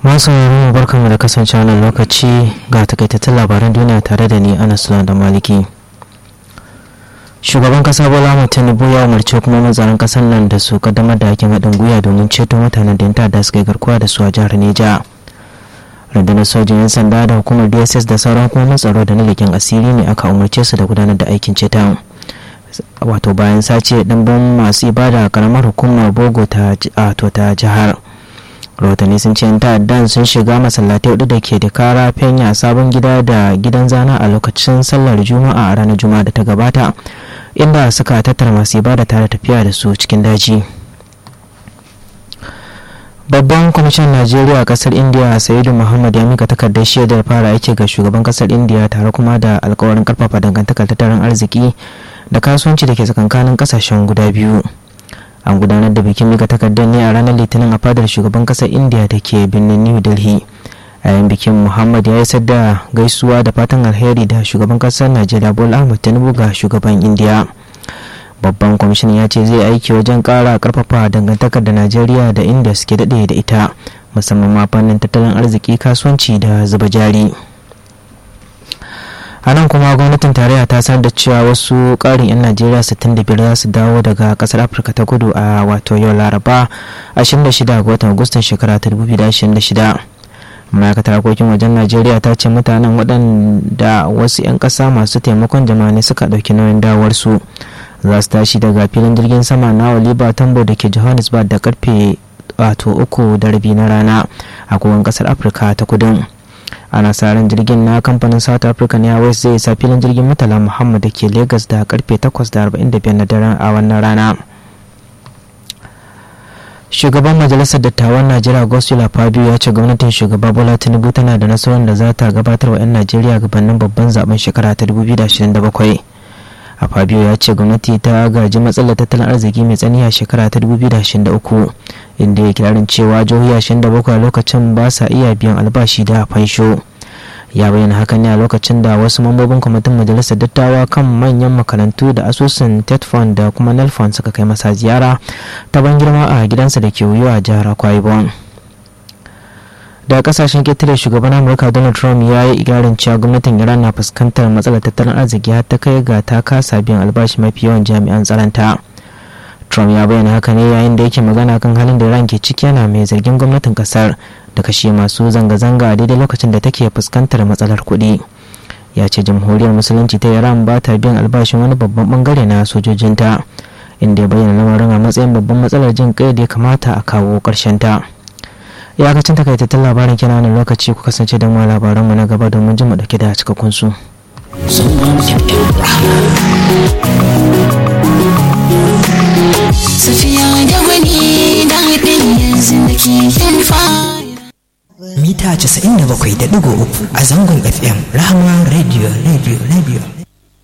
masu mu barkanmu da kasance wannan lokaci ga takaitattun labaran duniya tare da ni anas da maliki shugaban kasa bola ahmed tinubu ya umarci kuma mazarin kasar nan da su kaddamar da hakin haɗin gwiwa domin ceto mutanen da da suka yi garkuwa da su a jihar neja rundunar sojin yan sanda da hukumar dss da sauran hukumomin tsaro da na leƙen asiri ne aka umarce su da gudanar da aikin ceton wato bayan sace ɗimbin masu ibada a karamar hukumar bogo ta jihar rahotanni sun ce ta'addan sun shiga masallatai hudu da ke da kara fenya sabon gida da gidan zana a lokacin sallar juma'a a ranar juma'a da ta gabata inda suka tattara masu ibada tare tafiya da su cikin daji babban kwamishin najeriya a kasar india sayidu muhammad ya mika takardar shaidar fara aiki ga shugaban kasar india tare kuma da alkawarin karfafa dangantakar tattalin arziki da kasuwanci da ke tsakankanin kasashen guda biyu an gudanar da bikin mika takardar ne a ranar litinin a fadar shugaban kasar india da ke birnin new delhi a yayin bikin muhammad ya isar da gaisuwa da fatan alheri da shugaban kasar najeriya bola ahmed tinubu ga shugaban india babban kwamishin ya ce zai aiki wajen kara karfafa dangantakar da najeriya da inda suke daɗe da ita musamman ma fannin tattalin arziki kasuwanci da zuba jari a nan kuma gwamnatin tarayya ta sanar da cewa wasu ƙarin 'yan najeriya 65 za su dawo daga ƙasar afirka ta kudu a wato yau laraba 26 ga watan agustan shekara ta 2026 ma'aikatar harkokin wajen najeriya ta ce mutanen waɗanda wasu 'yan ƙasa masu taimakon jama'a ne suka ɗauki nauyin dawarsu za su tashi daga filin jirgin sama na oliver tambo da ke johannesburg da karfe wato uku da rabi na rana a kowane ƙasar afirka ta kudin ana sa ran jirgin na kamfanin south african airways zai isa filin jirgin murtala muhammad da ke lagos da karfe 8:45 na daren a wannan rana shugaban majalisar dattawan najeriya gospel fabio ya ce gwamnatin shugaba bola tinubu tana da nasarar da za ta gabatar wa 'yan najeriya gabanin babban zaben shekara ta 2027 a fabio ya ce gwamnati ta gaji matsalar tattalin arziki mai tsani a shekara ta 2023 inda ya kirarin cewa jihohi 27 a lokacin ba sa iya biyan albashi da fansho ya bayyana hakan ne a lokacin da wasu mambobin kwamitin majalisar dattawa kan manyan makarantu da asusun tetfon da kuma nelfon suka kai masa ziyara ta ban girma a gidansa da ke wuyo a jihar akwa ibom da kasashen ketare shugaban amurka donald trump ya yi igarin cewa gwamnatin iran na fuskantar matsalar tattalin arziki har ta kai ga ta kasa biyan albashi mafi yawan jami'an tsaronta trump ya bayyana haka ne yayin da yake magana kan halin da iran ke ciki yana mai zargin gwamnatin kasar da kashe masu zanga-zanga a daidai lokacin da take fuskantar matsalar kuɗi ya ce jamhuriyar musulunci ta iran ba ta biyan albashin wani babban bangare na sojojinta inda ya bayyana lamarin a matsayin babban matsalar jin kai da ya kamata a kawo ƙarshen ta. iyakacin takaitattun labarin kina wani lokaci ku kasance da mu labaranmu na gaba domin jin mu dauke da cikakkun su. Safiya da wani daɗin yanzu da ke yin fara. Mita 97.3 a zangon FM Rahama Radio Radio Radio.